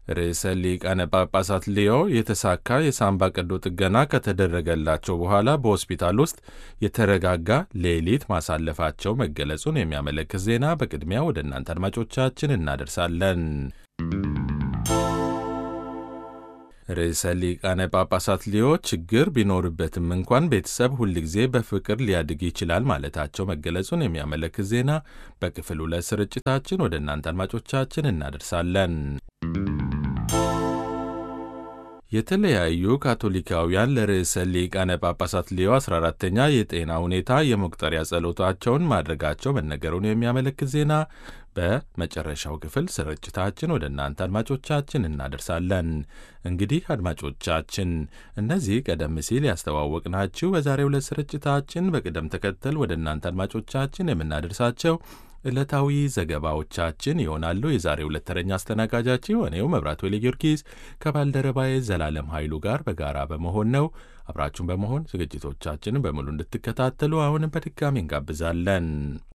ርዕሰ ሊቃነ ጳጳሳት ሊዮ የተሳካ የሳምባ ቀዶ ጥገና ከተደረገላቸው በኋላ በሆስፒታል ውስጥ የተረጋጋ ሌሊት ማሳለፋቸው መገለጹን የሚያመለክት ዜና በቅድሚያ ወደ እናንተ አድማጮቻችን እናደርሳለን። ርዕሰ ሊቃነ ጳጳሳት ሊዮ ችግር ቢኖርበትም እንኳን ቤተሰብ ሁልጊዜ በፍቅር ሊያድግ ይችላል ማለታቸው መገለጹን የሚያመለክት ዜና በክፍል ሁለት ስርጭታችን ወደ እናንተ አድማጮቻችን እናደርሳለን። የተለያዩ ካቶሊካውያን ለርዕሰ ሊቃነ ጳጳሳት ሊዮ 14ተኛ የጤና ሁኔታ የመቁጠሪያ ጸሎታቸውን ማድረጋቸው መነገሩን የሚያመለክት ዜና በመጨረሻው ክፍል ስርጭታችን ወደ እናንተ አድማጮቻችን እናደርሳለን። እንግዲህ አድማጮቻችን እነዚህ ቀደም ሲል ያስተዋወቅናችሁ በዛሬው ዕለት ስርጭታችን በቅደም ተከተል ወደ እናንተ አድማጮቻችን የምናደርሳቸው ዕለታዊ ዘገባዎቻችን ይሆናሉ። የዛሬ ሁለት ተረኛ አስተናጋጃችን እኔው መብራት ወሌ ጊዮርጊስ ከባልደረባዬ ዘላለም ኃይሉ ጋር በጋራ በመሆን ነው። አብራችሁን በመሆን ዝግጅቶቻችንን በሙሉ እንድትከታተሉ አሁንም በድጋሚ እንጋብዛለን።